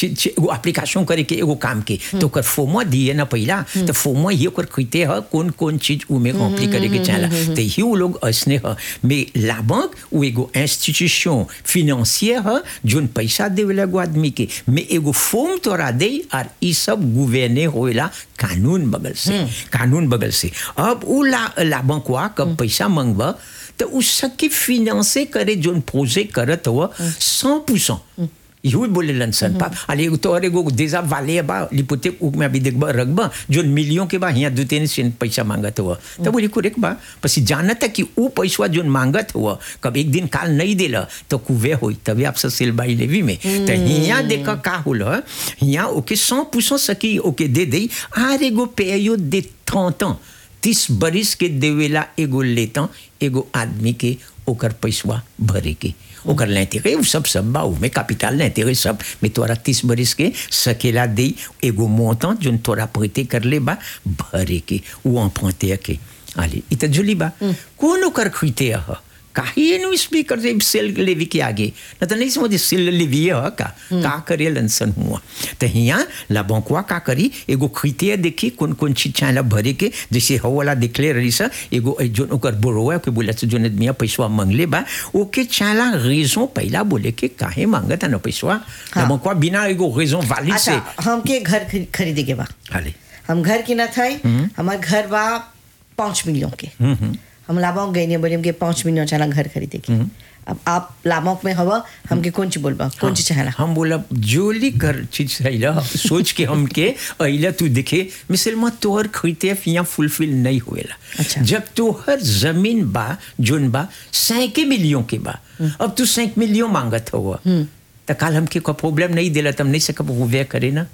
एगो एप्लीकेशन करे के एगो काम के तो ओकर फॉर्म दिए ना पहिला तो फॉर्म ये ओकर खरीते ह कौन कौन चीज उमे कॉम्प्ली करे के चाहला तो ही वो लोग ऐसने ह mais la banque ou एगो इंस्टीट्यूशन फिनेंसियर ह जोन पैसा देवेला एगो आदमी के mais एगो फॉर्म तोरा दे और ई सब गुवेने होएला कानून बगल से कानून बगल से अब उ ला ला बैंकवा कब पैसा मांगबा तो उ सबके फिनेंसे करे जोन प्रोजेक्ट करत हो 100% यही बोले सन पाप अरे तो अरे गो देजा वाले बा लिपोते उक में अभी देखबा रखबा जो मिलियों के बा यहाँ दो तीन सेंट पैसा मांगत हुआ तो बोली कुरेक बा पसी जानत है कि वो पैसा जो मांगत हुआ कब एक दिन काल नहीं दिला तो कुवे होई तभी आप सिल बाई लेवी में तो यहाँ देखा का होल यहाँ ओके सौ पूछो सकी ओके दे दे आर एगो पेयो दे थौता तीस बरिस के देवेला एगो लेता एगो आदमी के ओकर पैसवा भरे के ओकर लेते गए सब सब बा में कैपिटल लेते गए सब में तोरा तीस बरिस के सकेला दे एगो मोता जोन तोरा पैते कर ले बा भरे के वो अपते के आले इत जुली बा कौन ओकर खरीते ह काहे नु स्पीकर से सेल लेवी के आगे न तो नहीं समझ सेल लेवी है का का करे लंसन हुआ तो हिया ला बंकुआ का करी एगो खरीते देखी कौन कौन चीज चाहे भरे के जैसे हो वाला दिखले रही सा एगो जो ओकर बोरोवा के बोला से जो आदमी पैसा मांगले बा ओके चाला रीजन पहला बोले के काहे मांगत न पैसा ला बंकुआ बिना एगो रीजन वाली से अच्छा हमके घर खरी- खरीदे के बा हाले हम घर की न थे हमार घर बा पाँच मिलियन के हम लाभों गए नहीं बोले हमके पाँच मिलियन चला घर खरीदे के अब आप लाभों में हवा हमके कौन ची बोलबा कौन ची चाहला हम बोला जोली कर चीज रहिला सोच के हमके अइला तू देखे मिसल में तोहर खरीते यहाँ फुलफिल नहीं होएला अच्छा। जब तोहर जमीन बा जोन बा सैके मिलियों के बा अब तू सैक मिलियों मांगत हुआ तो काल हमके कोई प्रॉब्लम नहीं दिला तम नहीं सकब वो वे करे ना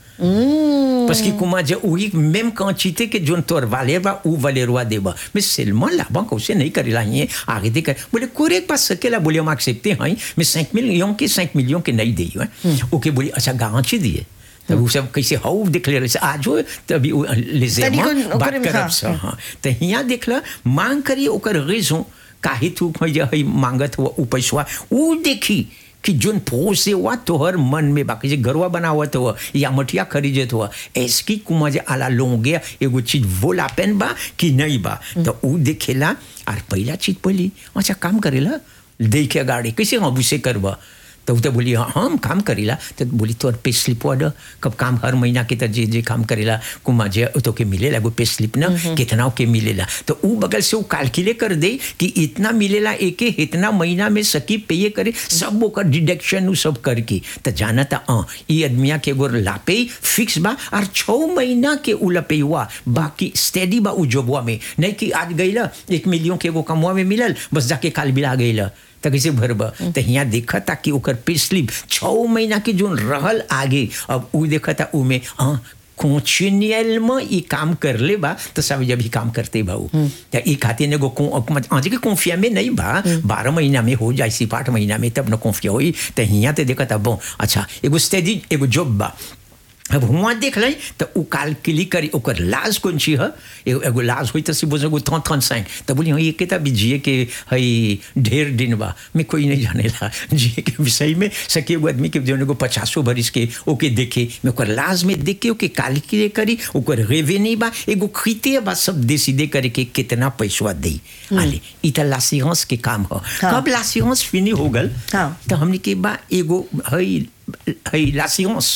parce que comment dire oui même quantité que जोन तोर वाले बा उ वाले रुआ देबा mais seulement la banque aussi नहीं करेला ये arrêter कर बोले कोरे pas सकेला बोले हम accepter हैं mais 5 millions के 5 millions के नहीं देई हैं ओके बोले अच्छा गारंटी दिए तब वो सब कैसे हाउ डिक्लेयर से आज हो तभी वो les तनी aimants कोन- बात ओकरे में करब हाँ, सा हाँ तो हिया देखला मांग करी ओकर रेजों काहे तू खोज हई मांगत हुआ उ पैसा उ देखी कि जोन पोसे हुआ तोहर मन में बाकी जे गरवा बनावत हुआ या मठिया खरीदत हुआ ऐसकी कुमा जे आला लोगे एगो चीज वो लापेन बा कि नहीं बा तो उ देखेला और पहला चीज पहली अच्छा काम करेला देखे गाड़ी कैसे हम उसे करबा तो उ तो बोली हाँ हम काम करेला तो बोली तोर पे स्लिप वाला कब काम हर महीना के तो जे जे काम करेला कुमा जे तो के मिलेला एगो पे स्लिप ना कितना के मिलेला तो उ बगल से उ कैलकुलेट कर दे कि इतना मिलेला एके इतना महीना में सकी पे करे सब ओकर डिडक्शन उ सब करके तो जाना था हाँ ये आदमिया के एगो लापे फिक्स बा और छः महीना के उ लपे हुआ बाकी स्टेडी बा उ जॉबवा में नहीं कि आज गईला एक मिलियन के एगो कमवा में मिलल बस जाके काल बिला गईला तो कैसे भरब तो यहाँ देखा था कि ओकर पे स्लिप छः महीना के जो रहल आगे अब उ देखा था उ में हाँ कॉन्टिन्यूअल में ये काम कर ले बा तो सब जब ही काम करते भाऊ तो ये खातिर ने गो आज के कॉन्फिया में नहीं बा बारह महीना में हो जाए सिर्फ आठ महीना में तब न कॉन्फिया होई तो यहाँ तो देखा था बो अच्छा एगो स्टेडी एगो जॉब बा अब हुआ देख लै तो उ काल क्लिक करी ओकर लाज कौन ची है एगो एगो लाज हुई तो सी बोझ एगो थन थन साइन तो बोली हाँ ये के भी जिए के हई ढेर दिन बा मैं कोई नहीं जानेला जिए के विषय में सके एगो आदमी के जो एगो पचासो बरिस के ओके देखे मैं ओकर लाज में देख के ओके कैलकुलेट करी ओकर रेवेन्यू बा एगो खरीते बा सब डिसीडे करे के कितना पैसा दे आले ई त लासियांस के काम ह हाँ। कब लासियांस फिनी हो गल हाँ। तो हमने के बा एगो हई हई लासियांस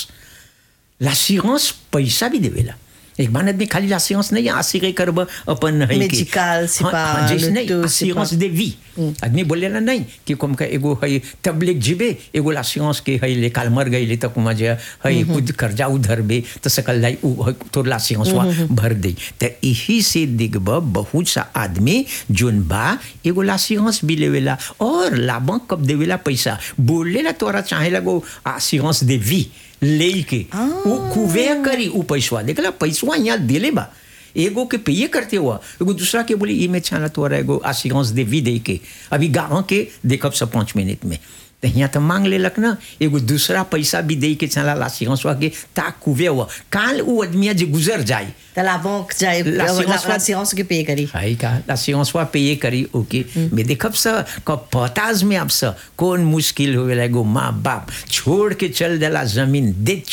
l'assurance पैसा भी देवेला एक बार आदमी खाली l'assurance नहीं आसिरे करब अपन है के Medical, c'est हाँ, pas हाँ, जैसे le नहीं tout, c'est assurance pas- de vie आदमी बोलेला नहीं कि कम का एगो है तबलीग जीबे एगो l'assurance के है ले काल मर गई ले तक कुमा जे है खुद कर्जा उधर बे तो सकल लाई उ है तो l'assurance वा भर दे तो यही से दिगब बहुत सा आदमी जोन बा एगो l'assurance भी लेवेला और ला बैंक कब देवेला पैसा बोलेला तोरा चाहे लगो assurance de vie लेके उ कुवे करी उ पैसवा देखला पैसवा यहाँ दिले बा एगो के पे करते हुआ एगो दूसरा के बोली ई में छाना तोरा एगो आसियांस दे भी दे के अभी गाँव के देखब सब पाँच मिनट में तो यहाँ तो मांग लेलक ना एगो दूसरा पैसा भी दे के चला आसियांस के ता कुवे हुआ काल उ आदमिया जे गुजर जाए तालाबों जाए L'assurance- l'assurance के पे करी हाई का l'assurance वा paye करी ओके मैं देखब सा कब पताज में अब सा कौन मुश्किल होवेला एगो माँ बाप छोड़ के चल देला जमीन दे